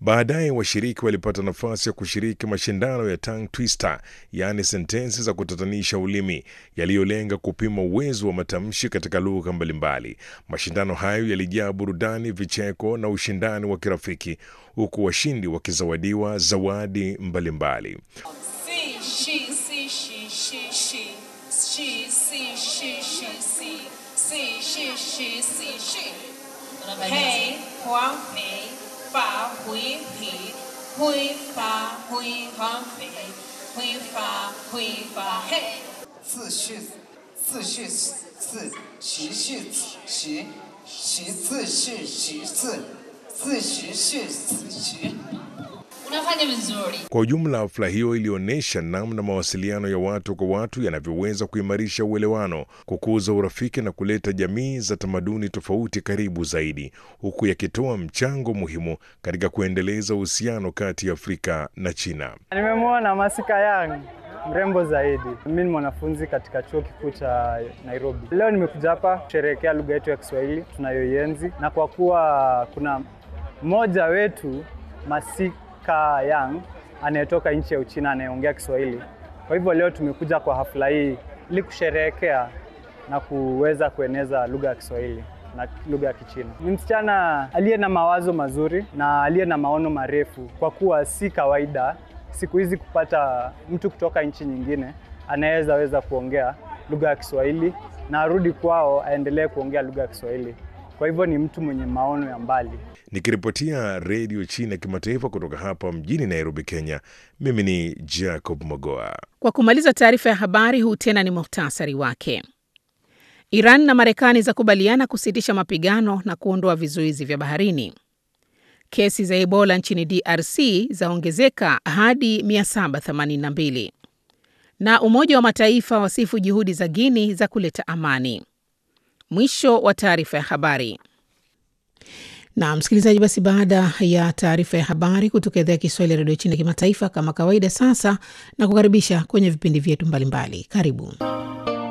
Baadaye washiriki walipata nafasi ya kushiriki mashindano ya tongue twister, yaani sentensi za kutatanisha ulimi yaliyolenga kupima uwezo wa matamshi katika lugha mbalimbali. Mashindano hayo yalijaa burudani, vicheko na ushindani wa kirafiki, huku washindi wakizawadiwa zawadi mbalimbali. See, she, see, she, she, she. She, see, she, she, see. See, she, she, see, she. Pei, huang, pei. Fa, hui, pi. Hui, fa, hui, huang, pei. Hui, fa, hui, fa, hey. 自序自序自习序习习自序习自自习序自习。 Unafanya vizuri. Kwa ujumla, hafla hiyo ilionyesha namna mawasiliano ya watu kwa watu yanavyoweza kuimarisha uelewano, kukuza urafiki na kuleta jamii za tamaduni tofauti karibu zaidi, huku yakitoa mchango muhimu katika kuendeleza uhusiano kati ya Afrika na China. Nimemwona Masika Yang mrembo zaidi. Mimi ni mwanafunzi katika chuo kikuu cha Nairobi. Leo nimekuja hapa kusherehekea lugha yetu ya Kiswahili tunayoienzi, na kwa kuwa kuna mmoja wetu Masika Yang anayetoka nchi ya Uchina anayeongea Kiswahili, kwa hivyo leo tumekuja kwa hafla hii ili kusherehekea na kuweza kueneza lugha ya Kiswahili na lugha ya Kichina. Ni msichana aliye na mawazo mazuri na aliye na maono marefu, kwa kuwa si kawaida siku hizi kupata mtu kutoka nchi nyingine anaweza weza kuongea lugha ya Kiswahili na arudi kwao aendelee kuongea lugha ya Kiswahili. Kwa hivyo ni mtu mwenye maono ya mbali. Nikiripotia redio China kimataifa kutoka hapa mjini Nairobi, Kenya, mimi ni Jacob Mogoa. Kwa kumaliza taarifa ya habari, huu tena ni muhtasari wake. Iran na Marekani zakubaliana kusitisha mapigano na kuondoa vizuizi vya baharini. Kesi za Ebola nchini DRC zaongezeka hadi 782. Na Umoja wa Mataifa wasifu juhudi za Guini za kuleta amani. Mwisho wa taarifa ya habari. Na msikilizaji, basi baada ya taarifa ya habari kutoka idhaa ya Kiswahili ya redio China kimataifa, kama kawaida, sasa na kukaribisha kwenye vipindi vyetu mbalimbali. Karibu.